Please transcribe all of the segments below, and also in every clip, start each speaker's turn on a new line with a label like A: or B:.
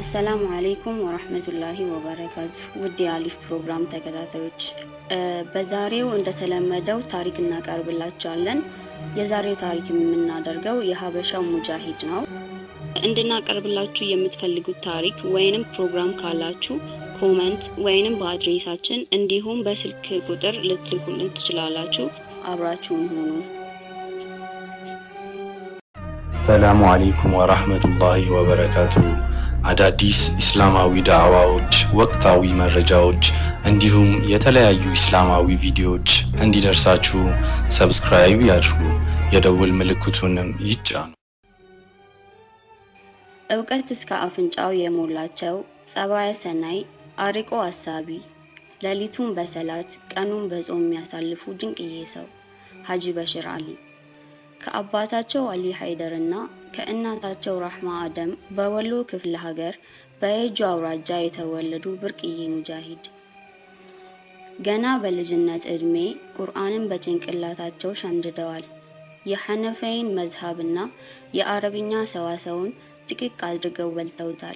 A: አሰላሙ አሌይኩም ወራህመቱላሂ ወበረካቱ። ውድ የአሊፍ ፕሮግራም ተከታታዮች በዛሬው እንደተለመደው ታሪክ እናቀርብላችኋለን። የዛሬው ታሪክ የምናደርገው የሀበሻው ሙጃሂድ ነው። እንድናቀርብላችሁ የምትፈልጉት ታሪክ ወይንም ፕሮግራም ካላችሁ ኮመንት ወይንም በአድሬሳችን እንዲሁም በስልክ ቁጥር ልትልኩልን ትችላላችሁ። አብራችሁን ሁኑ።
B: ሰላሙ አሌይኩም ወራህመቱላሂ ወበረካቱ። አዳዲስ ኢስላማዊ ዳዕዋዎች፣ ወቅታዊ መረጃዎች እንዲሁም የተለያዩ ኢስላማዊ ቪዲዮዎች እንዲደርሳችሁ ሰብስክራይብ ያድርጉ፣ የደውል ምልክቱንም ይጫኑ።
A: እውቀት እስከ አፍንጫው የሞላቸው ጸባየ ሰናይ፣ አርቆ አሳቢ፣ ሌሊቱን በሰላት ቀኑን በጾም የሚያሳልፉ ድንቅዬ ሰው ሀጂ በሽር አሊ ከአባታቸው አሊ ሀይደር እና ከእናታቸው ራህማ አደም በወሎ ክፍለ ሀገር በየጁ አውራጃ የተወለዱ ብርቅዬ ሙጃሂድ ገና በልጅነት ዕድሜ ቁርአንን በጭንቅላታቸው ሸምድደዋል። የሐነፈይን መዝሀብና የአረብኛ ሰዋሰውን ጥቅቅ አድርገው በልተውታል።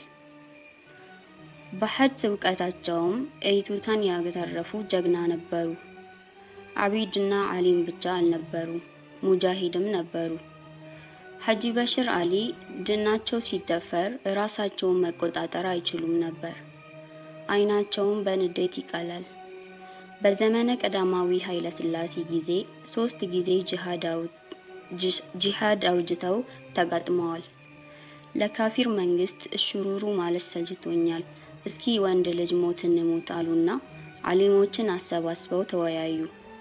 A: በሐጅ እውቀታቸውም እይቱታን ያተረፉ ጀግና ነበሩ። አቢድና አሊም ብቻ አልነበሩ፣ ሙጃሂድም ነበሩ። ሀጂ በሽር አሊ ድናቸው ሲደፈር ራሳቸውን መቆጣጠር አይችሉም ነበር። አይናቸውን በንዴት ይቀላል። በዘመነ ቀዳማዊ ኃይለ ሥላሴ ጊዜ ሶስት ጊዜ ጂሃድ አውጅተው ተጋጥመዋል። ለካፊር መንግስት እሽሩሩ ማለት ሰልችቶኛል፣ እስኪ ወንድ ልጅ ሞት እንሞት አሉና አሊሞችን አሰባስበው ተወያዩ።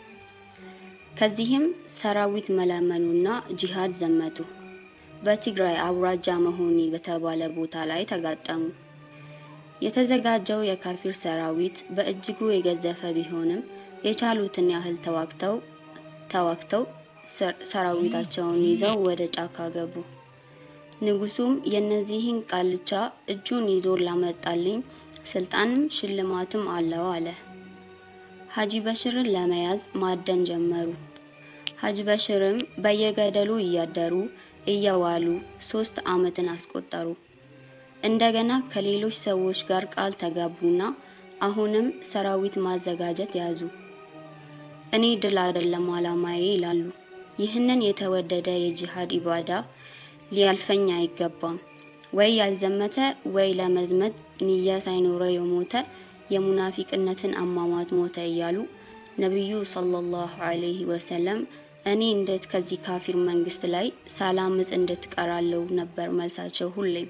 A: ከዚህም ሰራዊት መለመኑና ጂሃድ ዘመቱ። በትግራይ አውራጃ መሆኒ በተባለ ቦታ ላይ ተጋጠሙ። የተዘጋጀው የካፊር ሰራዊት በእጅጉ የገዘፈ ቢሆንም የቻሉትን ያህል ተዋግተው ተዋግተው ሰራዊታቸውን ይዘው ወደ ጫካ ገቡ። ንጉሱም የእነዚህን ቃልቻ እጁን ይዞ ላመጣልኝ ስልጣንም ሽልማትም አለው አለ። ሀጂ በሽርን ለመያዝ ማደን ጀመሩ። ሀጂ በሽርም በየገደሉ እያደሩ እየዋሉ ሶስት አመትን አስቆጠሩ። እንደገና ከሌሎች ሰዎች ጋር ቃል ተጋቡና አሁንም ሰራዊት ማዘጋጀት ያዙ። እኔ ድል አይደለም አላማዬ ይላሉ። ይህንን የተወደደ የጂሃድ ኢባዳ ሊያልፈኝ አይገባም። ወይ ያልዘመተ ወይ ለመዝመት ንያ ሳይኖረው የሞተ የሙናፊቅነትን አሟሟት ሞተ እያሉ ነቢዩ ሰለላሁ ዐለይሂ ወሰለም እኔ እንዴት ከዚህ ካፊር መንግስት ላይ ሳላምጽ እንድትቀራለው ነበር መልሳቸው ሁሌም።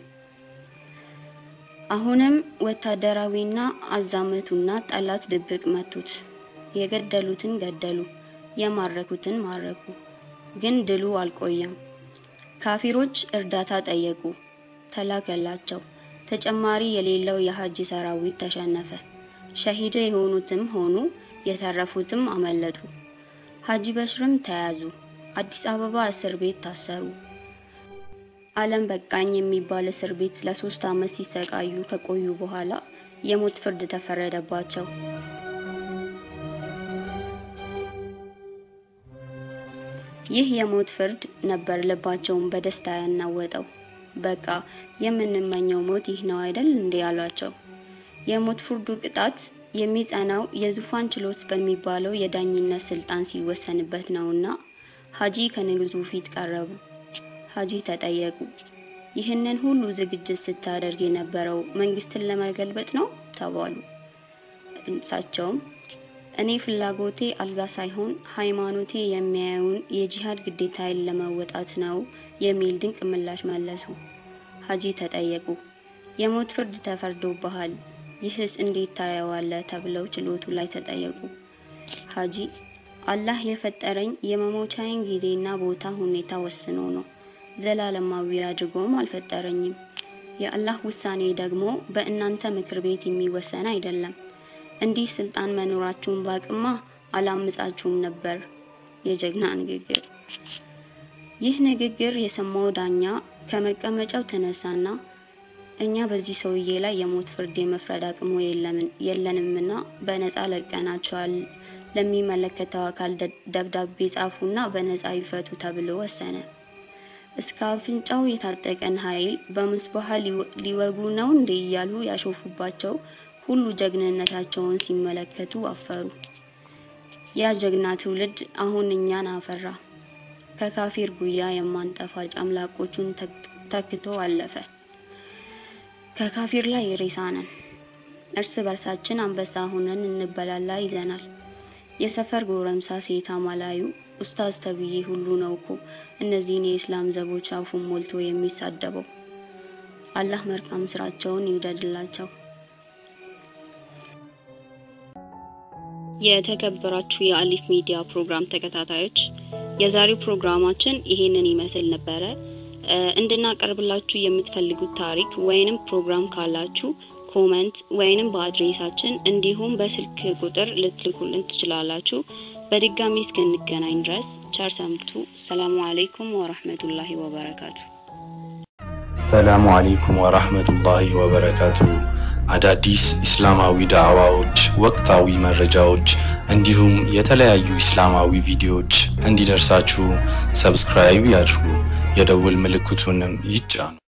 A: አሁንም ወታደራዊና አዛመቱና ጠላት ድብቅ መቱት። የገደሉትን ገደሉ፣ የማረኩትን ማረኩ። ግን ድሉ አልቆየም። ካፊሮች እርዳታ ጠየቁ፣ ተላከላቸው። ተጨማሪ የሌለው የሀጂ ሰራዊት ተሸነፈ። ሸሂድ የሆኑትም ሆኑ የተረፉትም አመለጡ። ሀጂ በሽርም ተያዙ። አዲስ አበባ እስር ቤት ታሰሩ። አለም በቃኝ የሚባል እስር ቤት ለሶስት አመት ሲሰቃዩ ከቆዩ በኋላ የሞት ፍርድ ተፈረደባቸው። ይህ የሞት ፍርድ ነበር ልባቸውን በደስታ ያናወጠው። በቃ የምንመኘው ሞት ይህ ነው አይደል እንዴ ያሏቸው። የሞት ፍርዱ ቅጣት የሚጸናው የዙፋን ችሎት በሚባለው የዳኝነት ስልጣን ሲወሰንበት ነውና ሀጂ ከንጉሱ ፊት ቀረቡ። ሀጂ ተጠየቁ። ይህንን ሁሉ ዝግጅት ስታደርግ የነበረው መንግስትን ለመገልበጥ ነው ተባሉ። እሳቸውም እኔ ፍላጎቴ አልጋ ሳይሆን ሃይማኖቴ የሚያየውን የጂሃድ ግዴታዬን ለመወጣት ነው የሚል ድንቅ ምላሽ መለሱ። ሀጂ ተጠየቁ። የሞት ፍርድ ተፈርዶብሃል፣ ይህስ እንዴት ታየዋለህ? ተብለው ችሎቱ ላይ ተጠየቁ። ሀጂ አላህ የፈጠረኝ የመሞቻዬን ጊዜና ቦታ ሁኔታ ወስኖ ነው፣ ዘላለማዊ አድርጎም አልፈጠረኝም። የአላህ ውሳኔ ደግሞ በእናንተ ምክር ቤት የሚወሰን አይደለም። እንዲህ ስልጣን መኖራችሁን ባቅማ አላምጻችሁም ነበር። የጀግና ንግግር። ይህ ንግግር የሰማው ዳኛ ከመቀመጫው ተነሳና እኛ በዚህ ሰውዬ ላይ የሞት ፍርድ የመፍረድ አቅሙ የለንምና በነጻ ለቀናቸዋል። ለሚመለከተው አካል ደብዳቤ ጻፉና በነጻ ይፈቱ ተብሎ ወሰነ። እስከ አፍንጫው የታጠቀን ኃይል በምስባህ ሊወጉ ነው እንዴ እያሉ ያሾፉባቸው ሁሉ ጀግንነታቸውን ሲመለከቱ አፈሩ። ያ ጀግና ትውልድ አሁን እኛን አፈራ። ከካፊር ጉያ የማንጠፋ ጨምላቆቹን ተክቶ አለፈ። ከካፊር ላይ ሬሳ ነን። እርስ በርሳችን አንበሳ ሆነን እንበላላ ይዘናል። የሰፈር ጎረምሳ ሴት አማላዩ ኡስታዝ ተብዬ ሁሉ ነው እኮ እነዚህን የኢስላም ዘቦች አፉን ሞልቶ የሚሳደበው። አላህ መልካም ስራቸውን ይውደድላቸው። የተከበራችሁ የአሊፍ ሚዲያ ፕሮግራም ተከታታዮች የዛሬው ፕሮግራማችን ይሄንን ይመስል ነበረ። እንድናቀርብላችሁ የምትፈልጉት ታሪክ ወይንም ፕሮግራም ካላችሁ ኮመንት ወይንም በአድሬሳችን እንዲሁም በስልክ ቁጥር ልትልኩልን ትችላላችሁ። በድጋሚ እስክንገናኝ ድረስ ቸር ሰንብቱ። ሰላሙ አለይኩም ወራህመቱላሂ ወበረካቱ።
B: ሰላሙ አለይኩም ወራህመቱላሂ ወበረካቱ። አዳዲስ ኢስላማዊ ዳዕዋዎች፣ ወቅታዊ መረጃዎች እንዲሁም የተለያዩ ኢስላማዊ ቪዲዮዎች እንዲደርሳችሁ ሰብስክራይብ ያድርጉ፣ የደውል ምልክቱንም ይጫኑ።